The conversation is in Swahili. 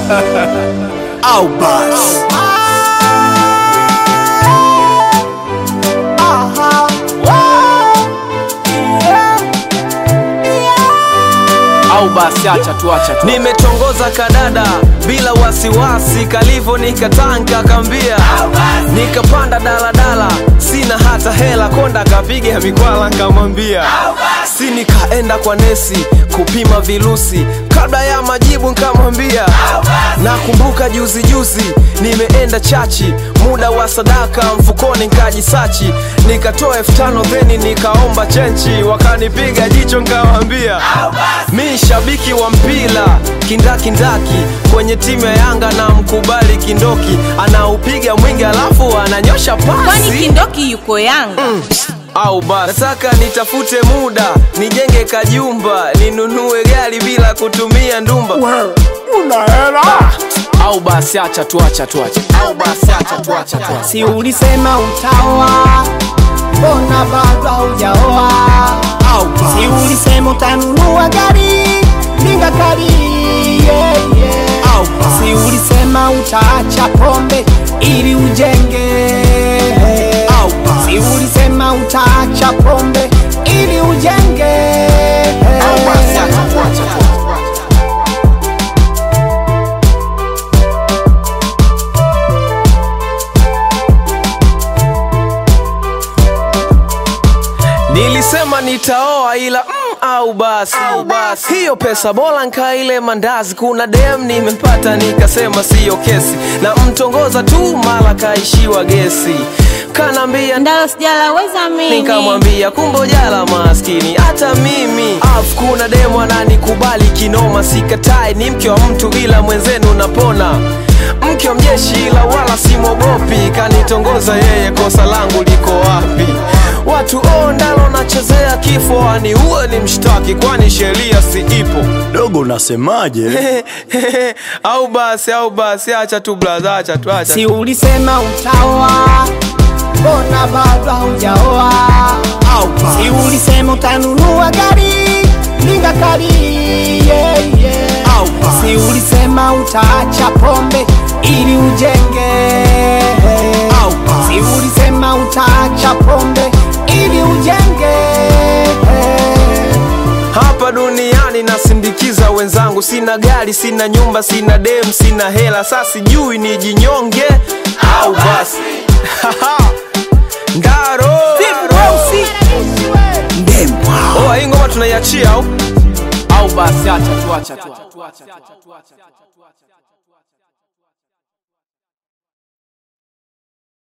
au basi au basi acha tu acha tu nimetongoza kadada bila wasiwasi kalivo nikatanka kambia nikapanda daladala sina hata hela konda kapiga mikwala nkamwambia si nikaenda kwa nesi kupima virusi kabla ya majibu nkamwambia nakumbuka juzi juzi nimeenda chachi muda wa sadaka mfukoni nkajisachi nikatoa elfu tano theni nikaomba chenchi wakanipiga jicho nkawambia mi shabiki wa mpira kindakindaki kwenye timu ya yanga na mkubali kindoki anaupiga mwingi alafu ananyosha kwani pasi kindoki yuko yanga au basi nataka nitafute muda nijenge kajumba ninunue gari bila kutumia ndumba una hela au basi acha tu acha tu acha au basi acha tu acha tu acha si ulisema utaoa mbona bado haujaoa au basi si ulisema utanunua gari linga kari yeah, yeah. au basi si ulisema utaacha pombe ili ujenge au basi si ulisema utaacha pombe ili ujenge au basi acha tu acha tu nilisema nitaoa ila mm, au basi hiyo pesa bora nkaile mandazi kuna dem nimempata nikasema siyo kesi na mtongoza tu mara kaishiwa gesi kanaambia ndalo sijalaweza mimi nikamwambia kumbe jala maskini hata mimi af kuna demu ananikubali kinoma sikatai ni mke wa mtu ila mwenzenu napona mke wa mjeshi ila wala simwogopi kanitongoza yeye kosa langu liko wapi watu o ndalo nachezea kifo ani uwe ni mshtaki kwani sheria si ipo dogo unasemaje au basi au basi acha tu blaza acha tu acha si ulisema utaoa mbona bado haujaoa au basi si ulisema utanunua gari linga kari yeah, yeah. au basi si ulisema utaacha pombe ili ujenge au basi si ulisema utaacha pombe ili ujenge hapa duniani nasindikiza wenzangu sina gari sina nyumba sina dem sina hela sa sijui ni jinyonge au basi ndaro oa hii ngoma tunaiachia au au basi acha tu acha tu